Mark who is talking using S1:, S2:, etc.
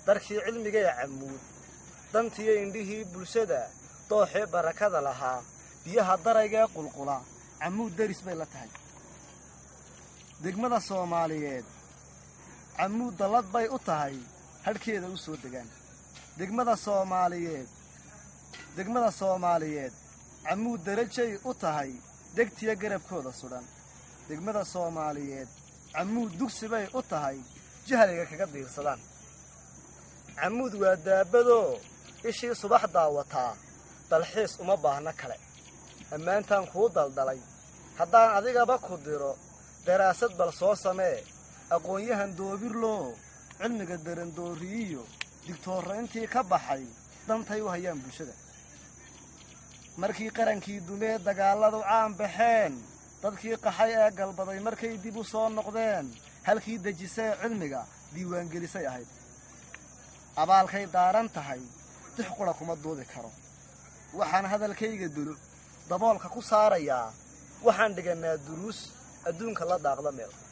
S1: darkii cilmigee camuud dantiyo indhihii bulshada dooxee barakada lahaa biyaha daraygee qulqula camuud deris bay la tahay degmada soomaaliyeed camuud dallad bay u tahay hadhkeeda u soo degaan degmada soomaaliyeed degmada soomaaliyeed camuud darajay u tahay degtiya garabkooda sudhan degmada soomaaliyeed camuud dugsi bay u tahay jahliga kaga diirsadaan camuud waa daabadoo ishii subax daawataa dalxiis uma baahno kale ammaantaan kuu daldalay haddaan adigaba ku diro daraasad bal soo samee aqoon-yahan doobirloo cilmiga darandooriyiyo digtoorra intii ka baxay dantay u hayaan bulshada markii qarankii dumee dagaalladu caan baxeen dadkii qaxay ee galbaday markay dib u soo noqdeen halkii dejisee cilmiga diiwaangelisay ahayd abaalkay daaran tahay dix qura kuma duudi karo waxaan hadalkayga dulu daboolka ku saarayaa waxaan dhigannaa duruus adduunka la daaqda meel